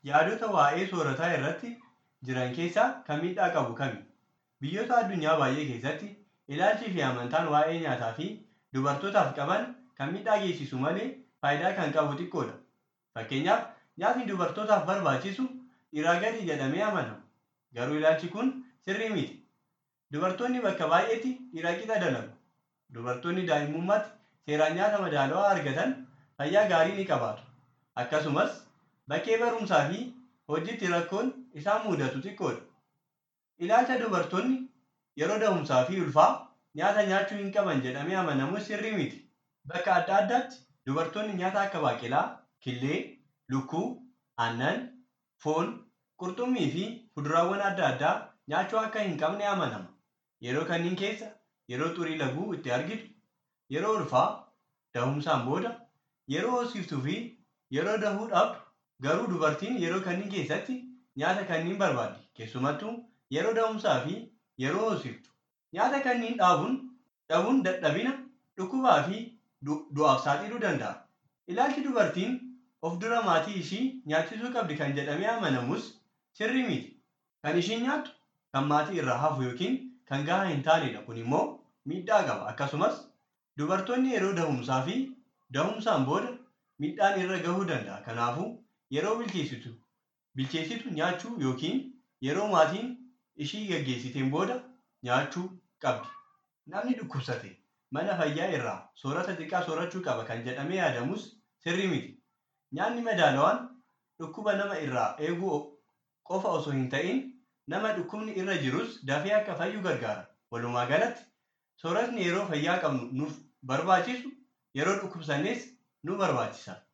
Yaadota waa'ee soorataa irratti jiran keessaa kan miidhaa qabu kami? Biyyoota addunyaa baay'ee keessatti ilaalchii fi amantaan waa'ee nyaataa fi dubartootaaf qaban kan miidhaa geessisu malee faayidaa kan qabu xiqqoodha. Fakkeenyaaf nyaatni dubartootaaf barbaachisu dhiiraa gadi jedhamee amanama. Garuu ilaalchi kun sirrii miti. Dubartoonni bakka baay'eetti dhiira qixa dalagu. Dubartoonni daa'imummaatti seeraan nyaata madaalawaa argatan fayyaa gaarii ni qabaatu. Akkasumas bakkee barumsaa fi hojiitti rakkoon isaan mudatu xiqqoodha. Ilaalcha dubartoonni yeroo da'umsaa fi ulfaa nyaata nyaachuu hin qaban jedhamee amanamus sirrii miti. Bakka adda addaatti dubartoonni nyaata akka baaqelaa, killee, lukkuu, aannan, foon, qurxummii fi fuduraawwan adda addaa nyaachuu akka hin qabne amanama. Yeroo kanneen keessa yeroo xurii laguu itti argitu, yeroo ulfaa, da'umsaan booda, yeroo hoosiftuu fi yeroo dahuu dhabdu garuu dubartiin yeroo kanneen keessatti nyaata kanneen barbaaddi. Keessumattuu yeroo da'umsaa fi yeroo hoosiftu. Nyaata kanneen dhaabuun dhabuun dadhabina, dhukkubaa fi du'aaf saaxiluu danda'a. Ilaalchi dubartiin of dura maatii ishii nyaachisuu qabdi kan jedhamee amanamus sirrii miti. Kan ishiin nyaattu kan maatii irraa hafu yookiin kan gahaa hin taanedha. Kun immoo miidhaa qaba. Akkasumas dubartoonni yeroo da'umsaa fi da'umsaan booda miidhaan irra gahuu danda'a. Kanaafuu yeroo bilcheessitu bilcheessitu nyaachuu yookiin yeroo maatiin ishii gaggeessiteen booda nyaachuu qabdi. Namni dhukkubsate mana fayyaa irraa soorata xiqqaa soorachuu qaba kan jedhamee yaadamus sirrii miti. Nyaanni madaalawaan dhukkuba nama irraa eeguu qofa osoo hin ta'in nama dhukkubni irra jirus dafee akka fayyu gargaara. Walumaa galatti sooratni yeroo fayyaa qabnu nuuf barbaachisu yeroo dhukkubsannes nu barbaachisa.